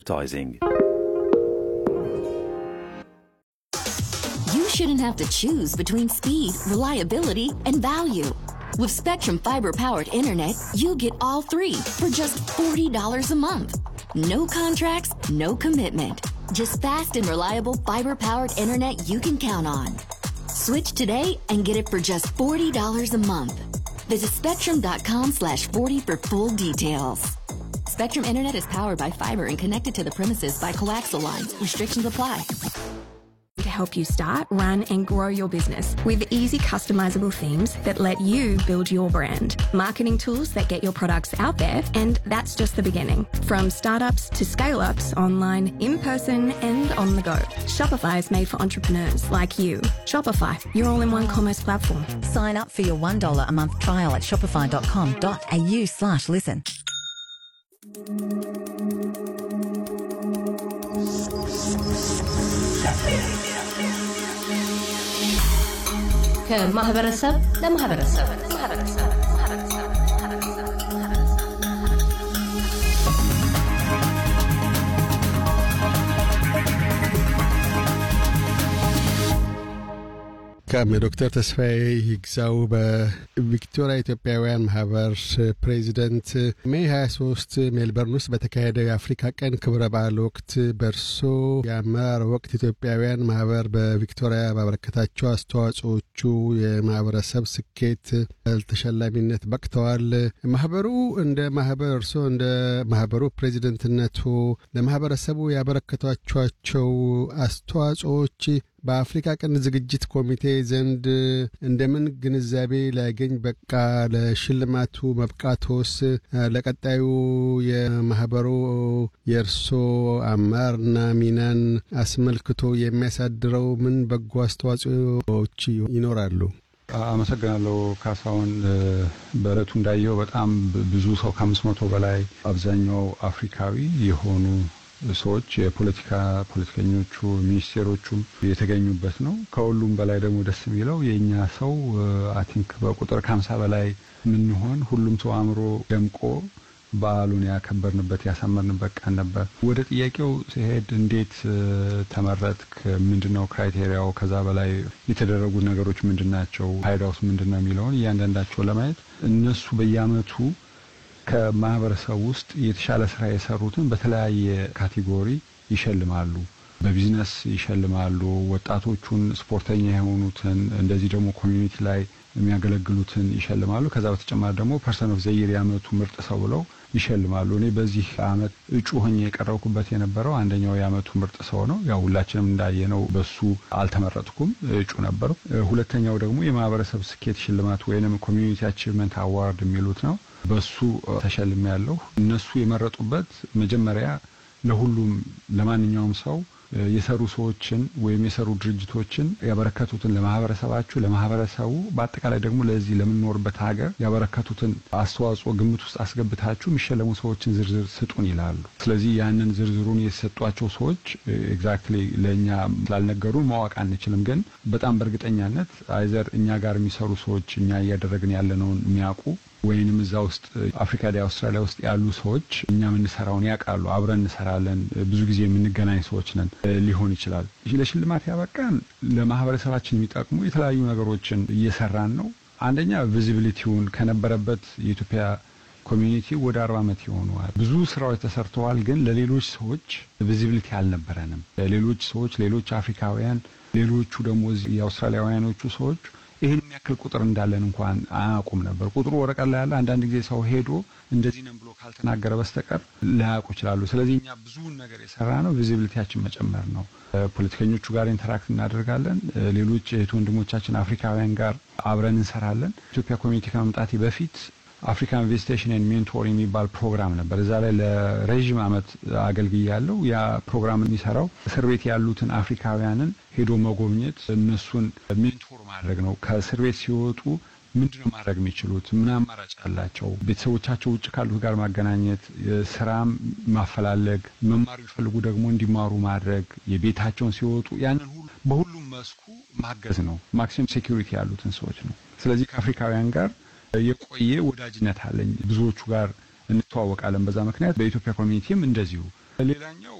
advertising. You shouldn't have to choose between speed, reliability, and value. With Spectrum Fiber powered internet, you get all three for just $40 a month. No contracts, no commitment. Just fast and reliable fiber powered internet you can count on. Switch today and get it for just $40 a month. Visit spectrum.com slash 40 for full details. Spectrum Internet is powered by fiber and connected to the premises by coaxial lines. Restrictions apply. to help you start, run, and grow your business with easy customizable themes that let you build your brand, marketing tools that get your products out there, and that's just the beginning. From startups to scale ups, online, in person, and on the go. Shopify is made for entrepreneurs like you. Shopify, your all in one commerce platform. Sign up for your $1 a month trial at shopify.com.au slash listen. ከማህበረሰብ ለማህበረሰብ ከም ዶክተር ተስፋዬ ይግዛው በቪክቶሪያ ኢትዮጵያውያን ማህበር ፕሬዚደንት ሜይ 23 ሜልበርን ውስጥ በተካሄደው የአፍሪካ ቀን ክብረ በዓል ወቅት በእርሶ የአመራር ወቅት ኢትዮጵያውያን ማህበር በቪክቶሪያ ባበረከታቸው አስተዋጽኦቹ የማህበረሰብ ስኬት ተሸላሚነት በቅተዋል። ማህበሩ እንደ ማህበር እርሶ እንደ ማህበሩ ፕሬዚደንትነቱ ለማህበረሰቡ ያበረከቷቸው አስተዋጽኦዎች በአፍሪካ ቀን ዝግጅት ኮሚቴ ዘንድ እንደምን ግንዛቤ ላያገኝ በቃ ለሽልማቱ መብቃቶስ ለቀጣዩ የማህበሩ የእርሶ አመራርና ሚናን አስመልክቶ የሚያሳድረው ምን በጎ አስተዋጽኦዎች ይኖራሉ? አመሰግናለሁ ካሳሁን። በእለቱ እንዳየው በጣም ብዙ ሰው ከአምስት መቶ በላይ አብዛኛው አፍሪካዊ የሆኑ ሰዎች የፖለቲካ ፖለቲከኞቹ ሚኒስቴሮቹም የተገኙበት ነው። ከሁሉም በላይ ደግሞ ደስ የሚለው የእኛ ሰው አይ ቲንክ በቁጥር ከሀምሳ በላይ የምንሆን ሁሉም ሰው አእምሮ ደምቆ በዓሉን ያከበርንበት ያሳመርንበት ቀን ነበር። ወደ ጥያቄው ሲሄድ እንዴት ተመረጥክ? ምንድን ነው ክራይቴሪያው? ከዛ በላይ የተደረጉ ነገሮች ምንድን ናቸው? ፋይዳውስ ምንድን ነው የሚለውን እያንዳንዳቸው ለማየት እነሱ በየአመቱ ከማህበረሰብ ውስጥ የተሻለ ስራ የሰሩትን በተለያየ ካቴጎሪ ይሸልማሉ። በቢዝነስ ይሸልማሉ። ወጣቶቹን፣ ስፖርተኛ የሆኑትን እንደዚህ ደግሞ ኮሚዩኒቲ ላይ የሚያገለግሉትን ይሸልማሉ። ከዛ በተጨማሪ ደግሞ ፐርሰን ኦፍ ዘይር የአመቱ ምርጥ ሰው ብለው ይሸልማሉ። እኔ በዚህ አመት እጩ ሆኜ የቀረብኩበት የነበረው አንደኛው የአመቱ ምርጥ ሰው ነው። ያው ሁላችንም እንዳየነው በሱ አልተመረጥኩም፣ እጩ ነበሩ። ሁለተኛው ደግሞ የማህበረሰብ ስኬት ሽልማት ወይንም ኮሚዩኒቲ አቺቭመንት አዋርድ የሚሉት ነው። በሱ ተሸልሜ ያለሁ። እነሱ የመረጡበት መጀመሪያ ለሁሉም ለማንኛውም ሰው የሰሩ ሰዎችን ወይም የሰሩ ድርጅቶችን ያበረከቱትን ለማህበረሰባችሁ፣ ለማህበረሰቡ በአጠቃላይ ደግሞ ለዚህ ለምንኖርበት ሀገር ያበረከቱትን አስተዋጽኦ ግምት ውስጥ አስገብታችሁ የሚሸለሙ ሰዎችን ዝርዝር ስጡን ይላሉ። ስለዚህ ያንን ዝርዝሩን የተሰጧቸው ሰዎች ኤግዛክትሊ ለእኛ ስላልነገሩን ማወቅ አንችልም። ግን በጣም በእርግጠኛነት አይዘር እኛ ጋር የሚሰሩ ሰዎች እኛ እያደረግን ያለነውን የሚያውቁ ወይንም እዛ ውስጥ አፍሪካ ዲ አውስትራሊያ ውስጥ ያሉ ሰዎች እኛ የምንሰራውን ያውቃሉ። አብረን እንሰራለን። ብዙ ጊዜ የምንገናኝ ሰዎች ነን ሊሆን ይችላል። ለሽልማት ያበቃን ለማህበረሰባችን የሚጠቅሙ የተለያዩ ነገሮችን እየሰራን ነው። አንደኛ ቪዚቢሊቲውን ከነበረበት የኢትዮጵያ ኮሚዩኒቲ ወደ አርባ ዓመት ይሆነዋል። ብዙ ስራዎች ተሰርተዋል። ግን ለሌሎች ሰዎች ቪዚቢሊቲ አልነበረንም። ሌሎች ሰዎች ሌሎች አፍሪካውያን ሌሎቹ ደግሞ የአውስትራሊያውያኖቹ ሰዎች ይህን የሚያክል ቁጥር እንዳለን እንኳን አያውቁም ነበር። ቁጥሩ ወረቀት ላይ ያለ አንዳንድ ጊዜ ሰው ሄዶ እንደዚህ ነን ብሎ ካልተናገረ በስተቀር ላያውቁ ይችላሉ። ስለዚህ እኛ ብዙውን ነገር የሰራ ነው ቪዚቢሊቲያችን መጨመር ነው። ፖለቲከኞቹ ጋር ኢንተራክት እናደርጋለን። ሌሎች እህት ወንድሞቻችን አፍሪካውያን ጋር አብረን እንሰራለን። ኢትዮጵያ ኮሚኒቲ ከመምጣቴ በፊት አፍሪካን ኢንቨስቴሽን ኤንድ ሜንቶር የሚባል ፕሮግራም ነበር። እዛ ላይ ለረዥም ዓመት አገልግያለሁ። ያ ፕሮግራም የሚሰራው እስር ቤት ያሉትን አፍሪካውያንን ሄዶ መጎብኘት፣ እነሱን ሜንቶር ማድረግ ነው። ከእስር ቤት ሲወጡ ምንድን ነው ማድረግ የሚችሉት? ምን አማራጭ አላቸው? ቤተሰቦቻቸው ውጭ ካሉት ጋር ማገናኘት፣ ስራም ማፈላለግ፣ መማር ቢፈልጉ ደግሞ እንዲማሩ ማድረግ፣ የቤታቸውን ሲወጡ ያንን ሁሉ በሁሉም መስኩ ማገዝ ነው። ማክሲመም ሴኪሪቲ ያሉትን ሰዎች ነው። ስለዚህ ከአፍሪካውያን ጋር የቆየ ወዳጅነት አለኝ። ብዙዎቹ ጋር እንተዋወቃለን። በዛ ምክንያት በኢትዮጵያ ኮሚኒቲም እንደዚሁ። ሌላኛው